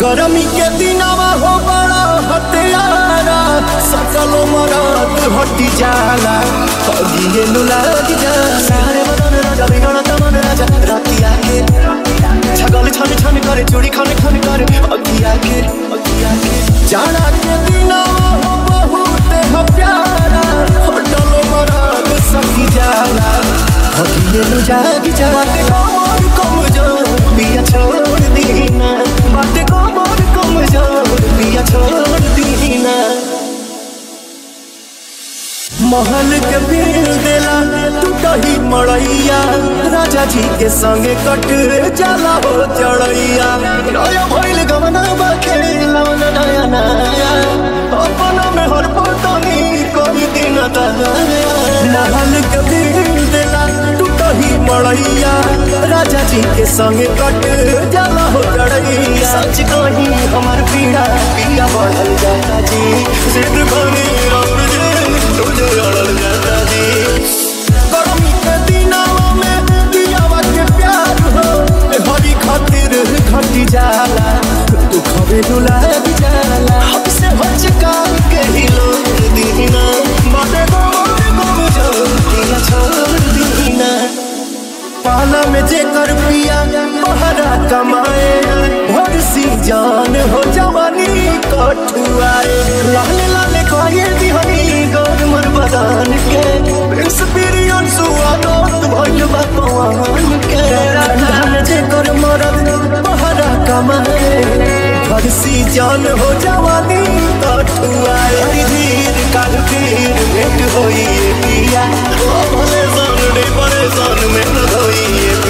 गरमी के दिनवा हो बड़ा हथियारा सकलो मरात हटी जाला अगिए नु लाग जाला सारे बदन राजा बिगड़ तमन राजा रातिया के छगल छन छन करे चूड़ी खन खन करे अगिया के अगिया के जाड़ा के दिनवा हो बहुत ह प्यारा हटलो मरात सखी जाला अगिए नु जाग जाते कमर कमजोर पिया छोड़ दीना बाटे कमर कमजोर पिया छोड़ दीना महल के भीड़ देला टूटही मड़ैया राजा जी के संगे कट जाला हो चढ़ैया नया भइल गमना बाखे लवन नया नया अपना में हर पटनी कोई दिन दया महल के भीड़ देला टूटही मड़ैया राजा जी के संगे कट जाला हो चढ़ैया सच कही हमार पीड़ा पीड़ा बढ़ल जाता जी सिद्ध बनी राम जी तुझे अड़ल जाता जी गर्मी के दिनवा में दियावा के प्यार हो ए हरी खातिर घटी जाला दुख में दुलाग जाला हमसे हचका के ही लोग दीना बाटे गोर गोम जो दिया छोड़ दीना पाला में जेकर पिया बहरा कमाए भर सी जान हो जवानी कठुआए लाल लाल कोये दिहनी गौर मर बदान के एक्सपीरियंस हुआ दोस्त भइल बा पवन के ठंडा में जेकर मरद बहरा कमाए भर सी जान हो जवानी कठुआए हरी धीर काल धीर भेंट होई पिया ओ भले सन रे परेशान में न होई